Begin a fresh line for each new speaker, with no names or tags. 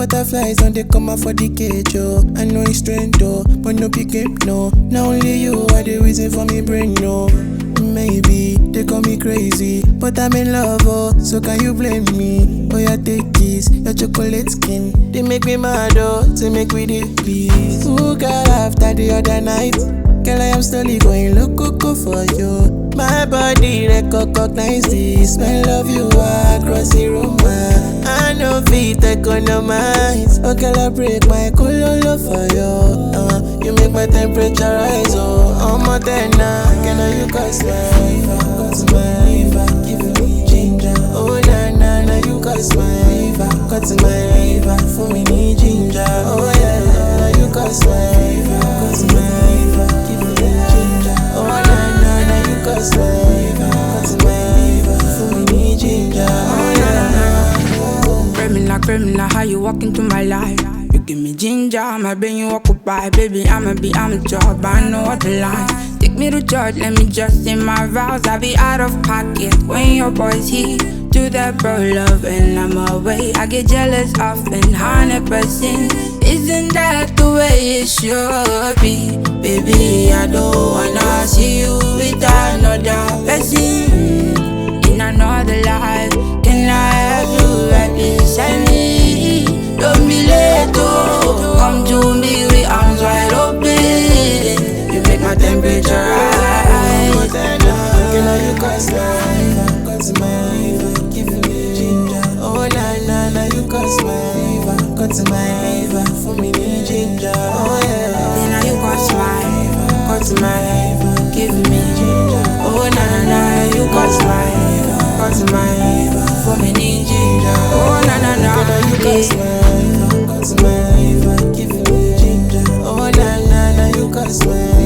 butterflies on they come out for the cage, oh. I know it's strange, though, but no pick up, no. Now only you are the reason for me brain, no. Maybe they call me crazy, but I'm in love, oh. So can you blame me? Oh, yeah, take this, your chocolate skin. They make me mad, oh, to make me the peace. Who got after the other night? Girl, I am slowly going loco for you. My body recognize the smell of you across the room. I know fit economize. Oh, girl, I break my cololo for you. Uh, you make my temperature rise. Oh, I'm more than now. Can I you cause my fever? Cause my fever. Give me ginger. Oh, na na na, you cause my fever. Cause my fever. For me, need ginger. Oh, yeah, yeah, you cause my fever. Cause my fever. Give me ginger. Oh, na na na, you cause my fever. Cause my fever. For me, need ginger. Oh, yeah, yeah.
Criminal, criminal, how you walk into my life? You give me ginger, my brain you occupy. Baby, I'ma be amateur, but I know what the line. Take me to church, let me just say my vows. I be out of pocket when your boys here. Do that bro love and I'm away. I get jealous often, hundred percent. Isn't that the way it should be? Baby, I don't wanna see you with another person in another life. Can I have you right beside me? Don't be late, oh. Come to me with arms wide open. You make my temperature rise.
Can I you cause my fever? Cause my fever. Give me ginger. Oh na na na, you cause my fever. Cause my fever. For me need ginger. Oh yeah.
Then now you got smile, got
Cause my fever.
give me ginger. Oh na na na, you got smile, got smile for me need ginger. Oh na na na,
Can I you cause
yeah.
my fever? Cause my fever. Give me ginger. Oh na na na, you cause my